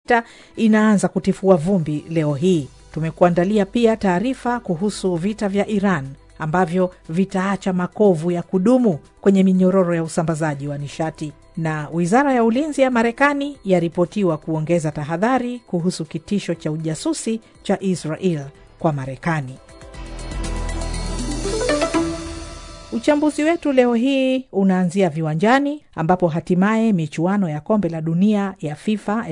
vita inaanza kutifua vumbi leo hii. Tumekuandalia pia taarifa kuhusu vita vya Iran ambavyo vitaacha makovu ya kudumu kwenye minyororo ya usambazaji wa nishati, na wizara ya ulinzi ya Marekani yaripotiwa kuongeza tahadhari kuhusu kitisho cha ujasusi cha Israel kwa Marekani. Uchambuzi wetu leo hii unaanzia viwanjani ambapo hatimaye michuano ya kombe la dunia ya FIFA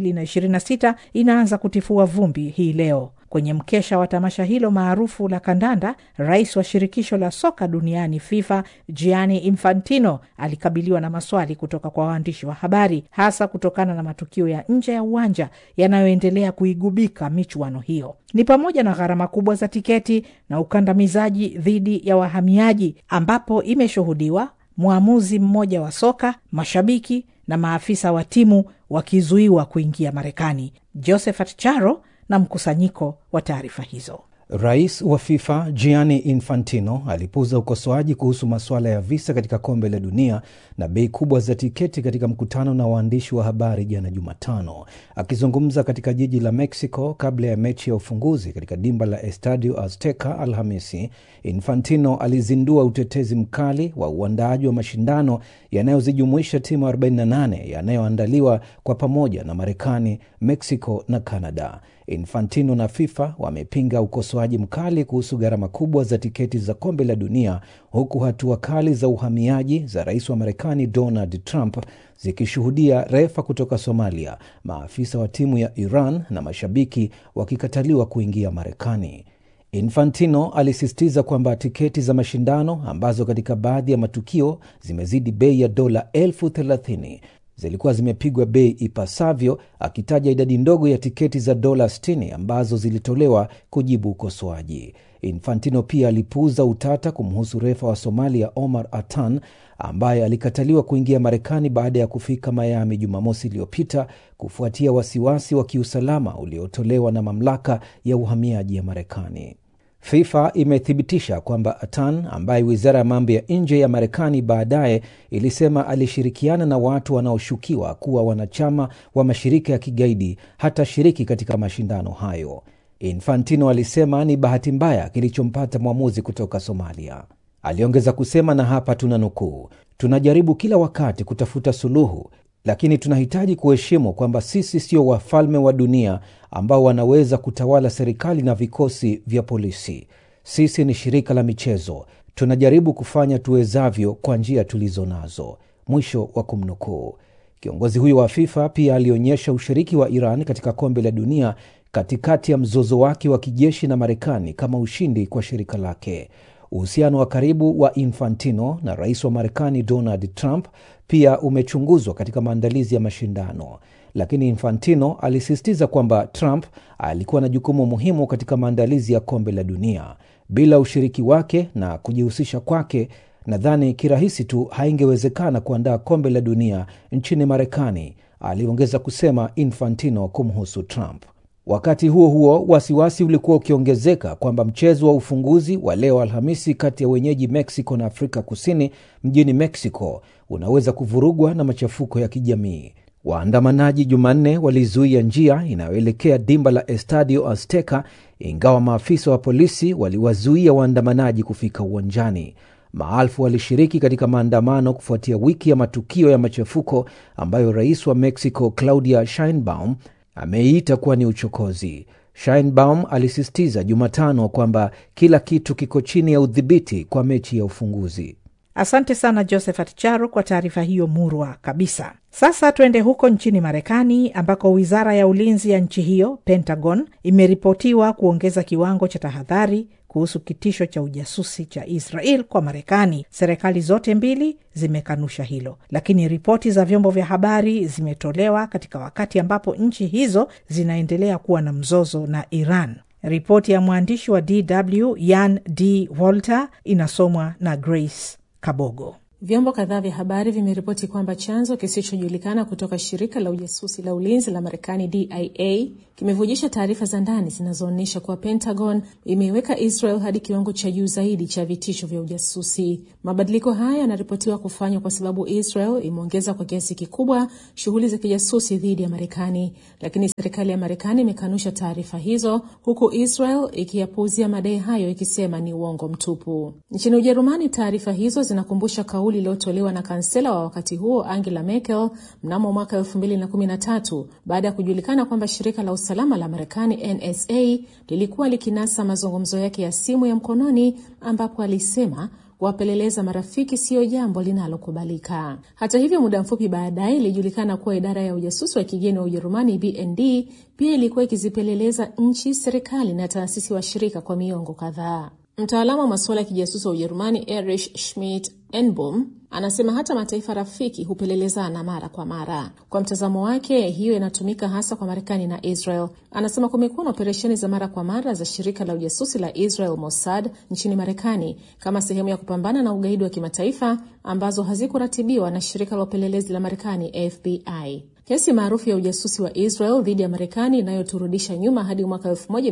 2026 inaanza kutifua vumbi hii leo. Kwenye mkesha wa tamasha hilo maarufu la kandanda, rais wa shirikisho la soka duniani FIFA Gianni Infantino alikabiliwa na maswali kutoka kwa waandishi wa habari, hasa kutokana na matukio ya nje ya uwanja yanayoendelea kuigubika michuano hiyo. Ni pamoja na gharama kubwa za tiketi na ukandamizaji dhidi ya wahamiaji, ambapo imeshuhudiwa mwamuzi mmoja wa soka, mashabiki na maafisa wa timu wakizuiwa kuingia Marekani. Josephat Charo na mkusanyiko wa taarifa hizo. Rais wa FIFA Gianni Infantino alipuuza ukosoaji kuhusu masuala ya visa katika kombe la dunia na bei kubwa za tiketi katika mkutano na waandishi wa habari jana Jumatano. Akizungumza katika jiji la Mexico kabla ya mechi ya ufunguzi katika dimba la Estadio Azteca Alhamisi, Infantino alizindua utetezi mkali wa uandaaji wa mashindano yanayozijumuisha timu 48 yanayoandaliwa kwa pamoja na Marekani, Mexico na Canada. Infantino na FIFA wamepinga ukosoaji mkali kuhusu gharama kubwa za tiketi za kombe la dunia, huku hatua kali za uhamiaji za rais wa Marekani Donald Trump zikishuhudia refa kutoka Somalia, maafisa wa timu ya Iran na mashabiki wakikataliwa kuingia Marekani. Infantino alisisitiza kwamba tiketi za mashindano ambazo katika baadhi ya matukio zimezidi bei ya dola elfu thelathini zilikuwa zimepigwa bei ipasavyo, akitaja idadi ndogo ya tiketi za dola 60 ambazo zilitolewa kujibu ukosoaji. Infantino pia alipuuza utata kumhusu refa wa Somalia Omar Atan ambaye alikataliwa kuingia Marekani baada ya kufika Miami Jumamosi iliyopita kufuatia wasiwasi wa kiusalama uliotolewa na mamlaka ya uhamiaji ya Marekani. FIFA imethibitisha kwamba Atan ambaye wizara ya mambo ya nje ya Marekani baadaye ilisema alishirikiana na watu wanaoshukiwa kuwa wanachama wa mashirika ya kigaidi hatashiriki katika mashindano hayo. Infantino alisema ni bahati mbaya kilichompata mwamuzi kutoka Somalia. Aliongeza kusema, na hapa tuna nukuu, tunajaribu kila wakati kutafuta suluhu lakini tunahitaji kuheshimu kwamba sisi sio wafalme wa dunia ambao wanaweza kutawala serikali na vikosi vya polisi. Sisi ni shirika la michezo, tunajaribu kufanya tuwezavyo kwa njia tulizo nazo. Mwisho wa kumnukuu. Kiongozi huyo wa FIFA pia alionyesha ushiriki wa Iran katika kombe la dunia katikati ya mzozo wake wa kijeshi na Marekani kama ushindi kwa shirika lake. Uhusiano wa karibu wa Infantino na rais wa Marekani Donald Trump pia umechunguzwa katika maandalizi ya mashindano, lakini Infantino alisisitiza kwamba Trump alikuwa na jukumu muhimu katika maandalizi ya kombe la dunia. Bila ushiriki wake na kujihusisha kwake, nadhani kirahisi tu haingewezekana kuandaa kombe la dunia nchini Marekani, aliongeza kusema Infantino kumhusu Trump. Wakati huo huo, wasiwasi ulikuwa ukiongezeka kwamba mchezo wa ufunguzi wa leo Alhamisi kati ya wenyeji Mexico na Afrika Kusini mjini Mexico unaweza kuvurugwa na machafuko ya kijamii. Waandamanaji Jumanne walizuia njia inayoelekea dimba la Estadio Azteca, ingawa maafisa wa polisi waliwazuia waandamanaji kufika uwanjani. Maelfu walishiriki katika maandamano kufuatia wiki ya matukio ya machafuko ambayo rais wa Mexico Claudia Sheinbaum ameiita kuwa ni uchokozi. Sheinbaum alisisitiza Jumatano kwamba kila kitu kiko chini ya udhibiti kwa mechi ya ufunguzi. Asante sana Josephat Charo kwa taarifa hiyo murwa kabisa. Sasa tuende huko nchini Marekani ambako wizara ya ulinzi ya nchi hiyo, Pentagon, imeripotiwa kuongeza kiwango cha tahadhari kuhusu kitisho cha ujasusi cha Israel kwa Marekani. Serikali zote mbili zimekanusha hilo, lakini ripoti za vyombo vya habari zimetolewa katika wakati ambapo nchi hizo zinaendelea kuwa na mzozo na Iran. Ripoti ya mwandishi wa DW Yan D Walter inasomwa na Grace Kabogo. Vyombo kadhaa vya habari vimeripoti kwamba chanzo kisichojulikana kutoka shirika la ujasusi la ulinzi la Marekani DIA kimevujisha taarifa za ndani zinazoonyesha kuwa Pentagon imeiweka Israel hadi kiwango cha juu zaidi cha vitisho vya ujasusi. Mabadiliko haya yanaripotiwa kufanywa kwa sababu Israel imeongeza kwa kiasi kikubwa shughuli za kijasusi dhidi ya Marekani, lakini serikali ya Marekani imekanusha taarifa hizo, huku Israel ikiyapuuzia madai hayo ikisema ni uongo mtupu. Nchini Ujerumani, taarifa hizo zinakumbusha kauli iliyotolewa na kansela wa wakati huo Angela Merkel mnamo mwaka 2013 baada ya kujulikana kwamba shirika la usalama la Marekani NSA lilikuwa likinasa mazungumzo yake ya simu ya mkononi ambapo alisema kuwapeleleza marafiki siyo jambo linalokubalika. Hata hivyo, muda mfupi baadaye ilijulikana kuwa idara ya ujasusi wa kigeni wa Ujerumani BND pia ilikuwa ikizipeleleza nchi, serikali na taasisi washirika kwa miongo kadhaa. Mtaalamu wa masuala ya kijasusi wa Ujerumani Erich Schmidt Enbom anasema hata mataifa rafiki hupelelezana mara kwa mara. Kwa mtazamo wake, hiyo inatumika hasa kwa Marekani na Israel. Anasema kumekuwa na operesheni za mara kwa mara za shirika la ujasusi la Israel Mossad nchini Marekani kama sehemu ya kupambana na ugaidi wa kimataifa ambazo hazikuratibiwa na shirika la upelelezi la Marekani FBI. Kesi maarufu ya ujasusi wa Israel dhidi ya Marekani inayoturudisha nyuma hadi mwaka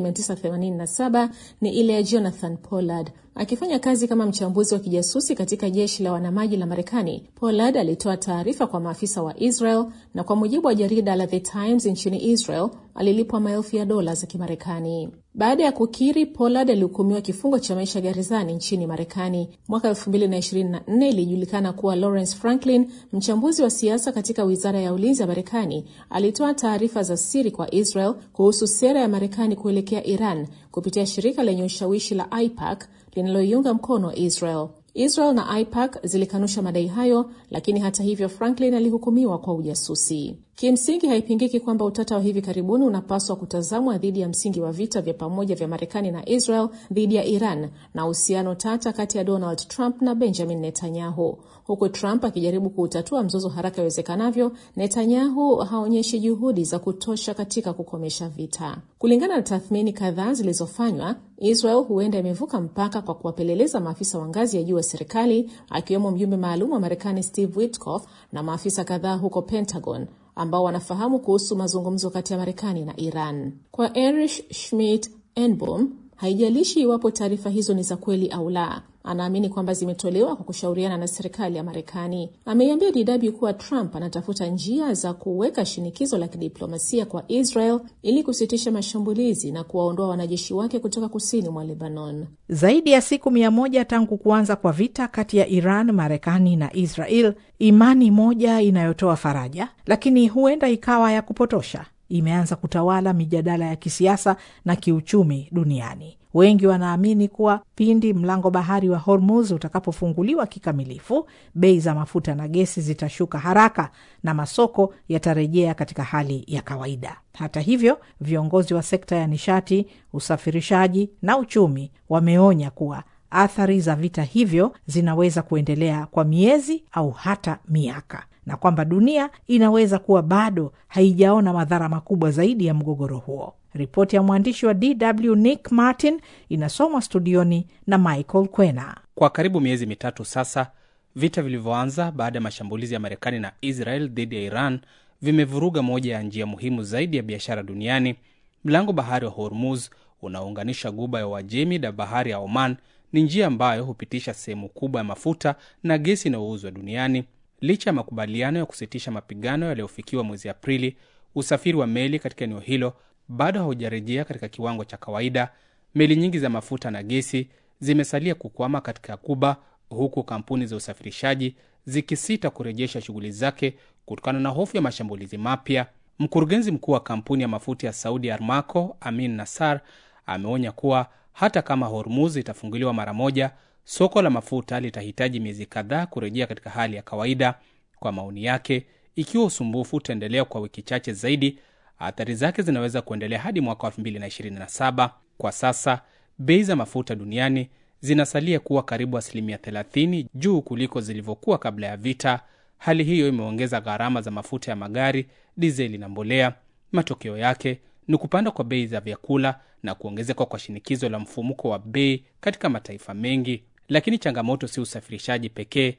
1987 ni ile ya Jonathan Pollard. Akifanya kazi kama mchambuzi wa kijasusi katika jeshi la wanamaji la Marekani, Pollard alitoa taarifa kwa maafisa wa Israel na kwa mujibu wa jarida la The Times nchini Israel alilipwa maelfu ya dola za Kimarekani. Baada ya kukiri, Pollard alihukumiwa kifungo cha maisha gerezani nchini Marekani. Mwaka 2024 ilijulikana kuwa Lawrence Franklin, mchambuzi wa siasa katika wizara ya ulinzi ya Marekani, alitoa taarifa za siri kwa Israel kuhusu sera ya Marekani kuelekea Iran kupitia shirika lenye ushawishi la AIPAC linaloiunga mkono Israel. Israel na AIPAC zilikanusha madai hayo, lakini hata hivyo Franklin alihukumiwa kwa ujasusi. Kimsingi haipingiki kwamba utata wa hivi karibuni unapaswa kutazamwa dhidi ya msingi wa vita vya pamoja vya Marekani na Israel dhidi ya Iran na uhusiano tata kati ya Donald Trump na Benjamin Netanyahu. Huku Trump akijaribu kuutatua mzozo haraka iwezekanavyo, Netanyahu haonyeshi juhudi za kutosha katika kukomesha vita. Kulingana na tathmini kadhaa zilizofanywa, Israel huenda imevuka mpaka kwa kuwapeleleza maafisa wa ngazi ya juu wa serikali, akiwemo mjumbe maalum wa Marekani Steve Witkoff na maafisa kadhaa huko Pentagon ambao wanafahamu kuhusu mazungumzo kati ya Marekani na Iran. Kwa Erich Schmidt Enbom, haijalishi iwapo taarifa hizo ni za kweli au la, anaamini kwamba zimetolewa kwa kushauriana na serikali ya Marekani. Ameiambia DW kuwa Trump anatafuta njia za kuweka shinikizo la kidiplomasia kwa Israel ili kusitisha mashambulizi na kuwaondoa wanajeshi wake kutoka kusini mwa Lebanon. Zaidi ya siku mia moja tangu kuanza kwa vita kati ya Iran, Marekani na Israel, imani moja inayotoa faraja, lakini huenda ikawa ya kupotosha, imeanza kutawala mijadala ya kisiasa na kiuchumi duniani. Wengi wanaamini kuwa pindi mlango bahari wa Hormuz utakapofunguliwa kikamilifu, bei za mafuta na gesi zitashuka haraka na masoko yatarejea katika hali ya kawaida. Hata hivyo, viongozi wa sekta ya nishati, usafirishaji na uchumi wameonya kuwa athari za vita hivyo zinaweza kuendelea kwa miezi au hata miaka na kwamba dunia inaweza kuwa bado haijaona madhara makubwa zaidi ya mgogoro huo. Ripoti ya mwandishi wa DW Nick Martin inasomwa studioni na Michael Kwena. Kwa karibu miezi mitatu sasa, vita vilivyoanza baada ya mashambulizi ya Marekani na Israel dhidi ya Iran vimevuruga moja ya njia muhimu zaidi ya biashara duniani. Mlango bahari wa Hormuz unaounganisha guba ya Uajemi na bahari ya Oman ni njia ambayo hupitisha sehemu kubwa ya mafuta na gesi inayouzwa duniani. Licha ya makubaliano ya kusitisha mapigano yaliyofikiwa mwezi Aprili, usafiri wa meli katika eneo hilo bado haujarejea katika kiwango cha kawaida. Meli nyingi za mafuta na gesi zimesalia kukwama katika Kuba, huku kampuni za usafirishaji zikisita kurejesha shughuli zake kutokana na hofu ya mashambulizi mapya. Mkurugenzi mkuu wa kampuni ya mafuta ya Saudi Armaco, Amin Nassar, ameonya kuwa hata kama Hormuz itafunguliwa mara moja, soko la mafuta litahitaji miezi kadhaa kurejea katika hali ya kawaida. Kwa maoni yake, ikiwa usumbufu utaendelea kwa wiki chache zaidi, athari zake zinaweza kuendelea hadi mwaka wa 2027. Kwa sasa bei za mafuta duniani zinasalia kuwa karibu asilimia 30 juu kuliko zilivyokuwa kabla ya vita. Hali hiyo imeongeza gharama za mafuta ya magari, dizeli na mbolea. Matokeo yake ni kupanda kwa bei za vyakula na kuongezeka kwa shinikizo la mfumuko wa bei katika mataifa mengi. Lakini changamoto si usafirishaji pekee.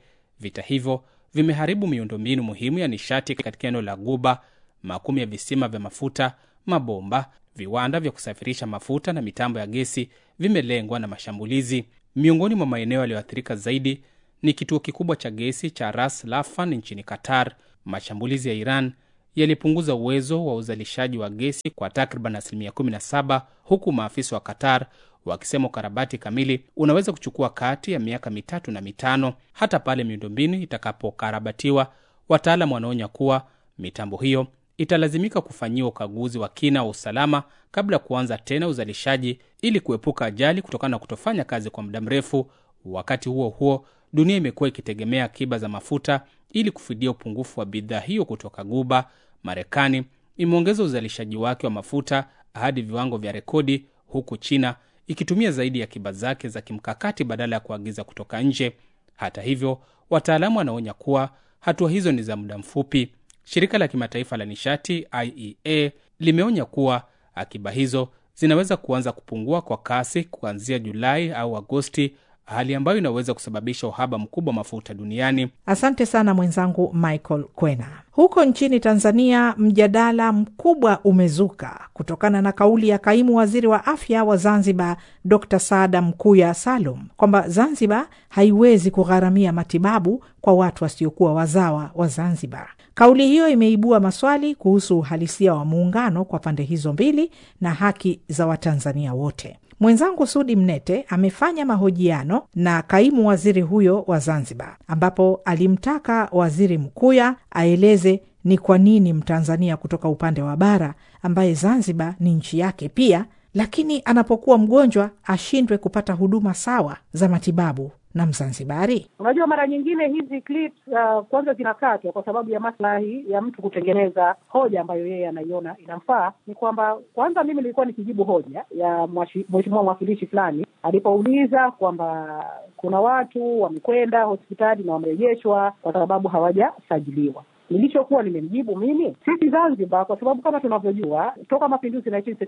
Vita hivyo vimeharibu miundombinu muhimu ya nishati katika eneo la Guba. Makumi ya visima vya mafuta, mabomba, viwanda vya kusafirisha mafuta na mitambo ya gesi vimelengwa na mashambulizi. Miongoni mwa maeneo yaliyoathirika zaidi ni kituo kikubwa cha gesi cha Ras Laffan nchini Qatar. Mashambulizi ya Iran yalipunguza uwezo wa uzalishaji wa gesi kwa takriban asilimia 17, huku maafisa wa Qatar wakisema ukarabati kamili unaweza kuchukua kati ya miaka mitatu na mitano. Hata pale miundombinu itakapokarabatiwa, wataalam wanaonya kuwa mitambo hiyo italazimika kufanyiwa ukaguzi wa kina wa usalama kabla ya kuanza tena uzalishaji ili kuepuka ajali kutokana na kutofanya kazi kwa muda mrefu. Wakati huo huo, dunia imekuwa ikitegemea akiba za mafuta ili kufidia upungufu wa bidhaa hiyo kutoka Guba. Marekani imeongeza uzalishaji wake wa mafuta hadi viwango vya rekodi, huku China ikitumia zaidi ya akiba zake za kimkakati badala ya kuagiza kutoka nje. Hata hivyo, wataalamu wanaonya kuwa hatua hizo ni za muda mfupi. Shirika la kimataifa la nishati IEA limeonya kuwa akiba hizo zinaweza kuanza kupungua kwa kasi kuanzia Julai au Agosti, hali ambayo inaweza kusababisha uhaba mkubwa wa mafuta duniani. Asante sana mwenzangu Michael Kwena. Huko nchini Tanzania, mjadala mkubwa umezuka kutokana na kauli ya kaimu waziri wa afya wa Zanzibar, Dr Saada Mkuya Salum, kwamba Zanzibar haiwezi kugharamia matibabu kwa watu wasiokuwa wazawa wa Zanzibar. Kauli hiyo imeibua maswali kuhusu uhalisia wa muungano kwa pande hizo mbili na haki za Watanzania wote. Mwenzangu Sudi Mnete amefanya mahojiano na kaimu waziri huyo wa Zanzibar, ambapo alimtaka waziri Mkuya aeleze ni kwa nini Mtanzania kutoka upande wa bara ambaye Zanzibar ni nchi yake pia, lakini anapokuwa mgonjwa ashindwe kupata huduma sawa za matibabu na Mzanzibari. Unajua, mara nyingine hizi clips uh, kwanza zinakatwa kwa sababu ya maslahi ya mtu kutengeneza hoja ambayo yeye anaiona inamfaa. Ni kwamba kwanza, mimi nilikuwa nikijibu hoja ya mheshimiwa mwakilishi fulani alipouliza kwamba kuna watu wamekwenda hospitali na wamerejeshwa kwa sababu hawajasajiliwa. Nilichokuwa nimemjibu mimi, sisi Zanzibar, kwa sababu kama tunavyojua toka mapinduzi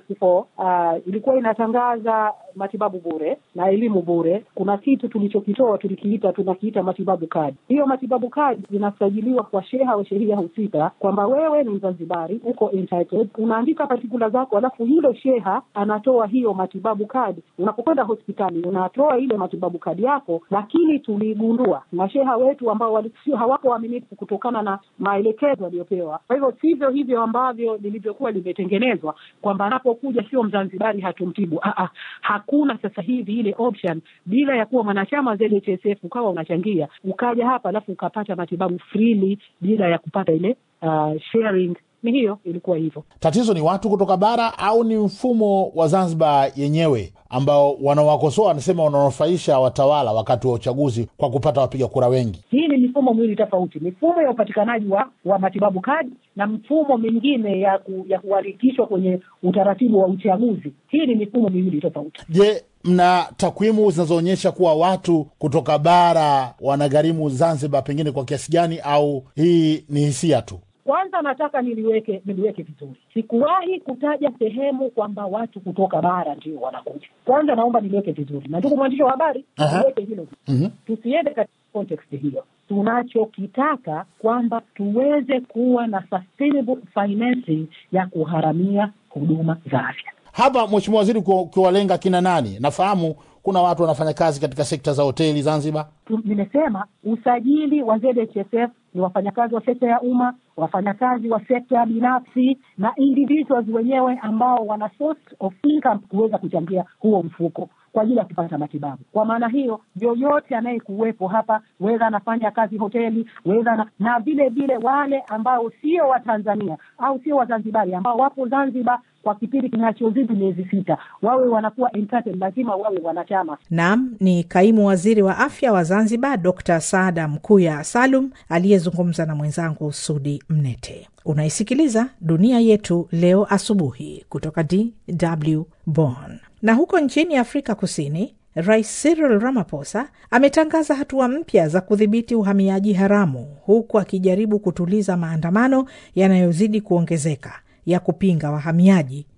1964 uh, ilikuwa inatangaza matibabu bure na elimu bure. Kuna kitu tulichokitoa tulikiita, tunakiita matibabu kadi. Hiyo matibabu kadi zinasajiliwa kwa sheha au shehia husika, kwamba wewe ni Mzanzibari, uko entitled, unaandika patikula zako, alafu yule sheha anatoa hiyo matibabu kadi. Unapokwenda hospitali unatoa ile matibabu kadi yako, lakini tuligundua masheha wetu ambao walisio hawako waaminifu kutokana na maelekezo aliyopewa. Kwa hivyo sivyo hivyo ambavyo lilivyokuwa limetengenezwa kwamba anapokuja sio Mzanzibari hatumtibu. Aa, hakuna sasa hivi ile option bila ya kuwa mwanachama ZHSF ukawa unachangia ukaja hapa alafu ukapata matibabu freely bila ya kupata ile uh, sharing ni hiyo ilikuwa hivyo. Tatizo ni watu kutoka bara au ni mfumo wa Zanzibar yenyewe ambao wanawakosoa wanasema wananufaisha watawala wakati wa uchaguzi kwa kupata wapiga kura wengi? Hii ni mifumo miwili tofauti, mifumo ya upatikanaji wa, wa matibabu kadi na mfumo mingine ya ku, ya kuandikishwa kwenye utaratibu wa uchaguzi. Hii ni mifumo miwili tofauti. Je, mna takwimu zinazoonyesha kuwa watu kutoka bara wanagharimu Zanzibar pengine kwa kiasi gani, au hii ni hisia tu? Kwanza nataka niliweke niliweke vizuri, sikuwahi kutaja sehemu kwamba watu kutoka bara ndio wanakuja. Kwanza naomba niliweke vizuri, na ndugu mwandishi wa habari, niweke hilo Mhm. tusiende katika context hiyo. Tunachokitaka kwamba tuweze kuwa na sustainable financing ya kuharamia huduma za afya. Hapa Mheshimiwa Waziri, ukiwa- ukiwalenga kina nani? Nafahamu kuna watu wanafanya kazi katika sekta za hoteli Zanzibar. Tu- Nimesema usajili wa ZHSF ni wafanyakazi wa sekta ya umma, wafanyakazi wa sekta binafsi na individuals wenyewe ambao wana source of income kuweza kuchangia huo mfuko kwa ajili ya kupata matibabu. Kwa maana hiyo, yoyote anayekuwepo hapa, wedha anafanya kazi hoteli, wedha na, na vile vile wale ambao sio Watanzania au sio Wazanzibari ambao wapo Zanzibar kwa kipindi kinachozidi miezi sita, wawe wanakuwa entitled, lazima wawe wanachama Nam ni kaimu waziri wa afya wa Zanzibar, Dr Saada Mkuya Salum aliyezungumza na mwenzangu Sudi Mnete. Unaisikiliza Dunia Yetu Leo asubuhi kutoka DW Bonn. Na huko nchini Afrika Kusini, Rais Cyril Ramaphosa ametangaza hatua mpya za kudhibiti uhamiaji haramu, huku akijaribu kutuliza maandamano yanayozidi kuongezeka ya kupinga wahamiaji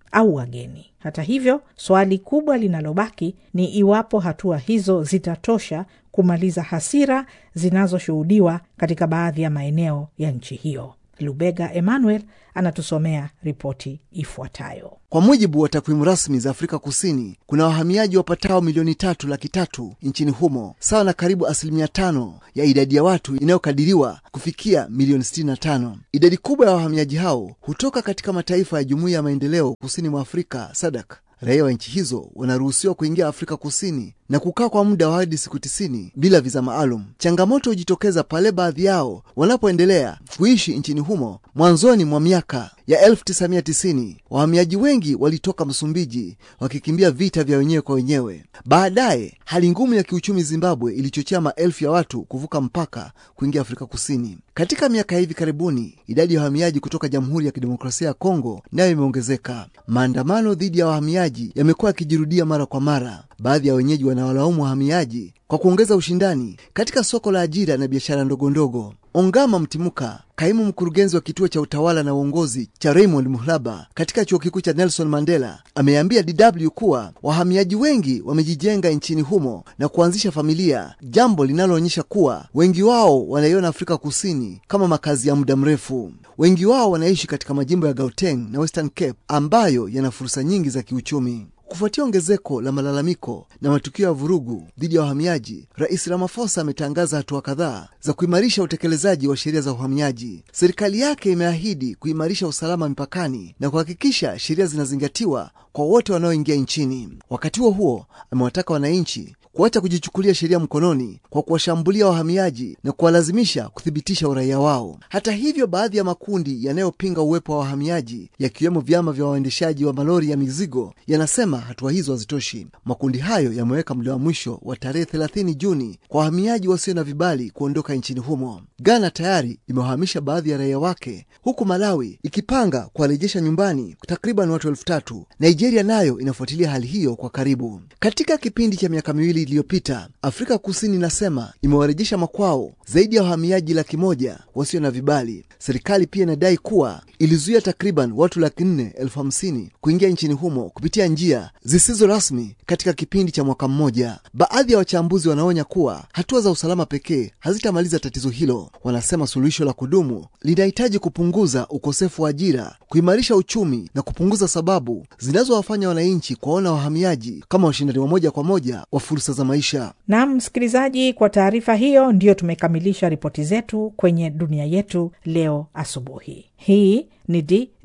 au wageni. Hata hivyo, swali kubwa linalobaki ni iwapo hatua hizo zitatosha kumaliza hasira zinazoshuhudiwa katika baadhi ya maeneo ya nchi hiyo. Lubega Emmanuel anatusomea ripoti ifuatayo. Kwa mujibu wa takwimu rasmi za Afrika Kusini, kuna wahamiaji wapatao milioni tatu laki tatu nchini humo, sawa na karibu asilimia tano ya idadi ya watu inayokadiriwa kufikia milioni 65. Idadi kubwa ya wahamiaji hao hutoka katika mataifa ya Jumuiya ya Maendeleo Kusini mwa Afrika SADC. Raia wa nchi hizo wanaruhusiwa kuingia Afrika Kusini na kukaa kwa muda wa hadi siku tisini bila viza maalum. Changamoto hujitokeza pale baadhi yao wanapoendelea kuishi nchini humo. Mwanzoni mwa miaka ya 1990 wahamiaji wengi walitoka Msumbiji wakikimbia vita vya wenyewe kwa wenyewe. Baadaye hali ngumu ya kiuchumi Zimbabwe ilichochea maelfu ya watu kuvuka mpaka kuingia Afrika Kusini. Katika miaka ya hivi karibuni, idadi ya wahamiaji kutoka Jamhuri ya Kidemokrasia ya Kongo nayo imeongezeka. Maandamano dhidi ya wahamiaji yamekuwa yakijirudia mara kwa mara. Baadhi ya wenyeji wanawalaumu wahamiaji kwa kuongeza ushindani katika soko la ajira na biashara ndogo ndogo. Ongama Mtimuka, kaimu mkurugenzi wa kituo cha utawala na uongozi cha Raymond Muhlaba katika chuo kikuu cha Nelson Mandela, ameambia DW kuwa wahamiaji wengi wamejijenga nchini humo na kuanzisha familia, jambo linaloonyesha kuwa wengi wao wanaiona Afrika Kusini kama makazi ya muda mrefu. Wengi wao wanaishi katika majimbo ya Gauteng na Western Cape ambayo yana fursa nyingi za kiuchumi. Kufuatia ongezeko la malalamiko na matukio ya vurugu dhidi ya wahamiaji, Rais Ramaphosa ametangaza hatua kadhaa za kuimarisha utekelezaji wa sheria za uhamiaji. Serikali yake imeahidi kuimarisha usalama mipakani na kuhakikisha sheria zinazingatiwa kwa wote wanaoingia nchini. Wakati huo huo, amewataka wananchi kuacha kujichukulia sheria mkononi kwa kuwashambulia wahamiaji na kuwalazimisha kuthibitisha uraia wao. Hata hivyo, baadhi ya makundi yanayopinga uwepo wa wahamiaji yakiwemo vyama vya waendeshaji wa malori ya mizigo yanasema hatua hizo hazitoshi. Makundi hayo yameweka muda wa mwisho wa tarehe 30 Juni kwa wahamiaji wasio na vibali kuondoka nchini humo. Ghana tayari imewahamisha baadhi ya raia wake, huku Malawi ikipanga kuwarejesha nyumbani takriban watu elfu tatu. Nigeria nayo inafuatilia hali hiyo kwa karibu. Katika kipindi cha miaka miwili iliyopita Afrika Kusini inasema imewarejesha makwao zaidi ya wahamiaji laki moja wasio na vibali. Serikali pia inadai kuwa ilizuia takriban watu laki nne elfu hamsini kuingia nchini humo kupitia njia zisizo rasmi katika kipindi cha mwaka mmoja. Baadhi ya wachambuzi wanaonya kuwa hatua za usalama pekee hazitamaliza tatizo hilo. Wanasema suluhisho la kudumu linahitaji kupunguza ukosefu wa ajira, kuimarisha uchumi na kupunguza sababu zinazowafanya wananchi kuwaona wahamiaji kama washindani wa moja kwa moja wa fursa za maisha. Naam msikilizaji, kwa taarifa hiyo ndiyo tumekamilisha ripoti zetu kwenye dunia yetu leo asubuhi. Hii ni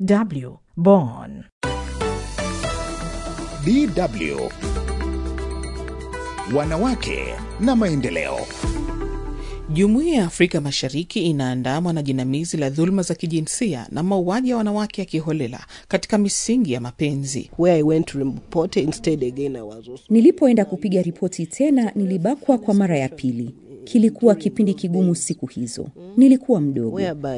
DW Bonn. DW Wanawake na Maendeleo. Jumuiya ya Afrika Mashariki inaandamwa na jinamizi la dhuluma za kijinsia na mauaji ya wanawake ya kiholela katika misingi ya mapenzi. Nilipoenda kupiga ripoti tena, nilibakwa kwa mara ya pili. Kilikuwa kipindi kigumu siku hizo, nilikuwa mdogo.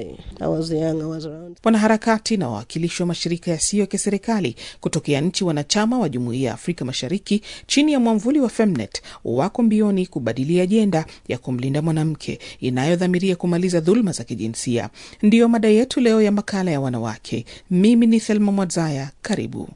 Wanaharakati na wawakilishi wa mashirika yasiyo ya kiserikali kutokea nchi wanachama wa Jumuiya ya Afrika Mashariki chini ya mwamvuli wa Femnet wako mbioni kubadili ajenda ya kumlinda mwanamke inayodhamiria kumaliza dhuluma za kijinsia. Ndiyo mada yetu leo ya makala ya wanawake. Mimi ni Thelma Mwadzaya, karibu.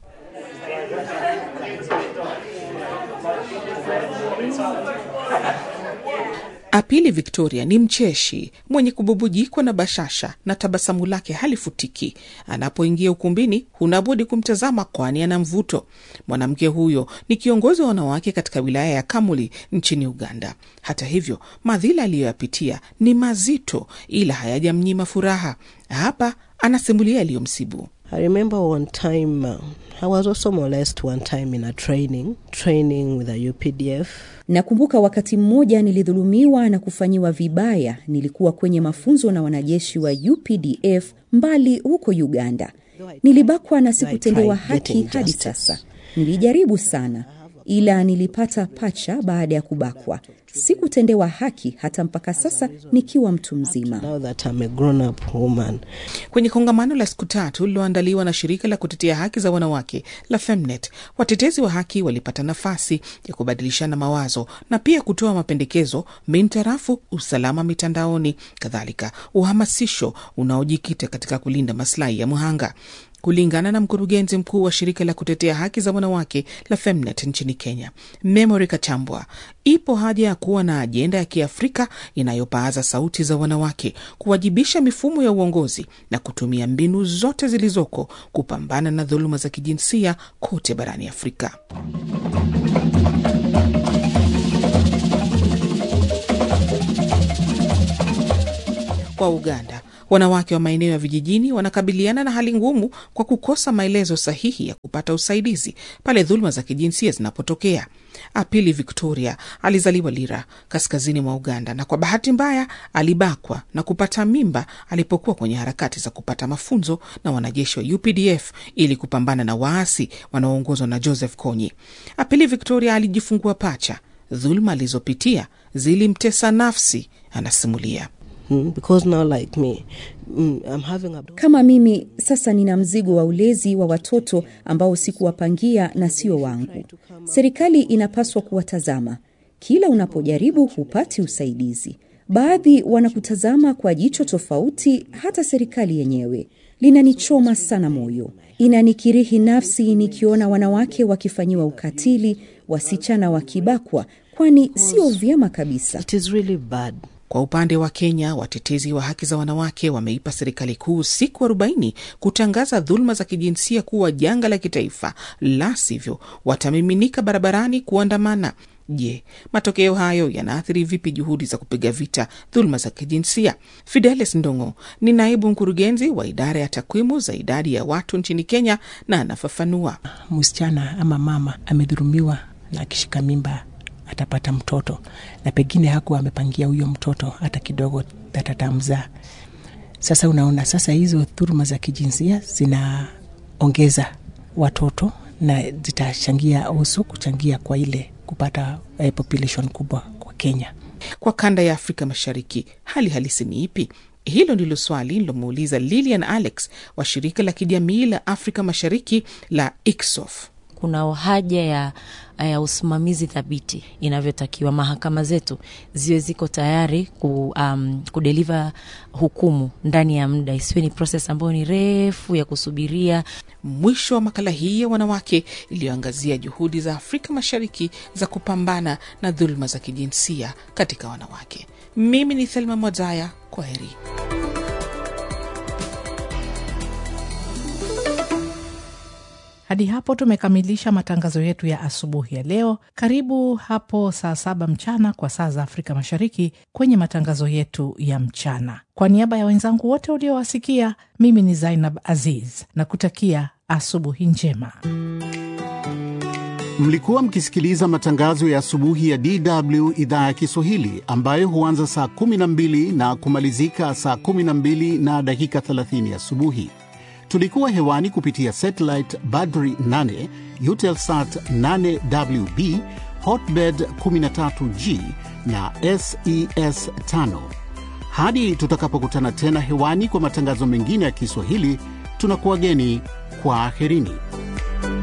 Apili Victoria ni mcheshi mwenye kububujikwa na bashasha na tabasamu lake halifutiki. Anapoingia ukumbini, hunabudi kumtazama, kwani ana mvuto. Mwanamke huyo ni kiongozi wa wanawake katika wilaya ya Kamuli nchini Uganda. Hata hivyo, madhila aliyoyapitia ni mazito, ila hayajamnyima furaha. Hapa anasimulia yaliyomsibu. I remember one time uh, I was also molested one time in a training training with a UPDF. Nakumbuka wakati mmoja nilidhulumiwa na kufanyiwa vibaya. Nilikuwa kwenye mafunzo na wanajeshi wa UPDF mbali huko Uganda. Nilibakwa na sikutendewa haki hadi sasa. Nilijaribu sana, ila nilipata pacha baada ya kubakwa. Sikutendewa haki hata mpaka sasa nikiwa mtu mzima. Now that I'm a grown up woman. Kwenye kongamano la siku tatu lililoandaliwa na shirika la kutetea haki za wanawake la Femnet, watetezi wa haki walipata nafasi ya kubadilishana mawazo na pia kutoa mapendekezo mintarafu usalama mitandaoni, kadhalika uhamasisho unaojikita katika kulinda maslahi ya mhanga. kulingana na mkurugenzi mkuu wa shirika la kutetea haki za wanawake la Femnet nchini Kenya, Memory Kachambwa. Ipo haja ya kuwa na ajenda ya Kiafrika inayopaaza sauti za wanawake, kuwajibisha mifumo ya uongozi na kutumia mbinu zote zilizoko kupambana na dhuluma za kijinsia kote barani Afrika. Kwa Uganda, wanawake wa maeneo ya vijijini wanakabiliana na hali ngumu kwa kukosa maelezo sahihi ya kupata usaidizi pale dhuluma za kijinsia zinapotokea. Apili Victoria alizaliwa Lira, kaskazini mwa Uganda, na kwa bahati mbaya alibakwa na kupata mimba alipokuwa kwenye harakati za kupata mafunzo na wanajeshi wa UPDF ili kupambana na waasi wanaoongozwa na Joseph Kony. Apili Victoria alijifungua pacha. Dhuluma alizopitia zilimtesa nafsi, anasimulia. Mm, because now like me, mm, I'm having a... Kama mimi sasa nina mzigo wa ulezi wa watoto ambao sikuwapangia na sio wangu. Serikali inapaswa kuwatazama. Kila unapojaribu hupati usaidizi. Baadhi wanakutazama kwa jicho tofauti, hata serikali yenyewe. Linanichoma sana moyo, inanikirihi nafsi nikiona wanawake wakifanyiwa ukatili, wasichana wakibakwa, kwani sio vyema kabisa. It is really bad. Kwa upande wa Kenya, watetezi wa haki za wanawake wameipa serikali kuu siku arobaini kutangaza dhuluma za kijinsia kuwa janga la kitaifa, la sivyo watamiminika barabarani kuandamana. Je, matokeo hayo yanaathiri vipi juhudi za kupiga vita dhuluma za kijinsia? Fidelis Ndongo ni naibu mkurugenzi wa idara ya takwimu za idadi ya watu nchini Kenya na anafafanua. Msichana ama mama amedhulumiwa na akishika mimba atapata mtoto na pengine hakuwa amepangia huyo mtoto hata kidogo atatamzaa. Sasa unaona, sasa hizo dhuluma za kijinsia zinaongeza watoto na zitachangia usu kuchangia kwa ile kupata eh, population kubwa kwa Kenya. Kwa kanda ya Afrika Mashariki, hali halisi ni ipi? Hilo ndilo swali lilomuuliza Lilian Alex wa shirika la kijamii la Afrika Mashariki la ICSOF. Kuna haja ya, ya usimamizi thabiti inavyotakiwa. Mahakama zetu ziwe ziko tayari ku, um, kudeliva hukumu ndani ya muda, isiwe ni proses ambayo ni refu ya kusubiria. Mwisho wa makala hii ya wanawake iliyoangazia juhudi za Afrika Mashariki za kupambana na dhuluma za kijinsia katika wanawake. Mimi ni Thelma Mwazaya, kwa heri. Hadi hapo tumekamilisha matangazo yetu ya asubuhi ya leo. Karibu hapo saa saba mchana kwa saa za Afrika Mashariki kwenye matangazo yetu ya mchana. Kwa niaba ya wenzangu wote uliowasikia, mimi ni Zainab Aziz na kutakia asubuhi njema. Mlikuwa mkisikiliza matangazo ya asubuhi ya DW idhaa ya Kiswahili ambayo huanza saa 12 na kumalizika saa 12 na dakika 30 asubuhi. Tulikuwa hewani kupitia satellite Badri 8, Eutelsat 8WB, Hotbird 13G na SES 5. Hadi tutakapokutana tena hewani kwa matangazo mengine ya Kiswahili, tunakuwageni kwa aherini.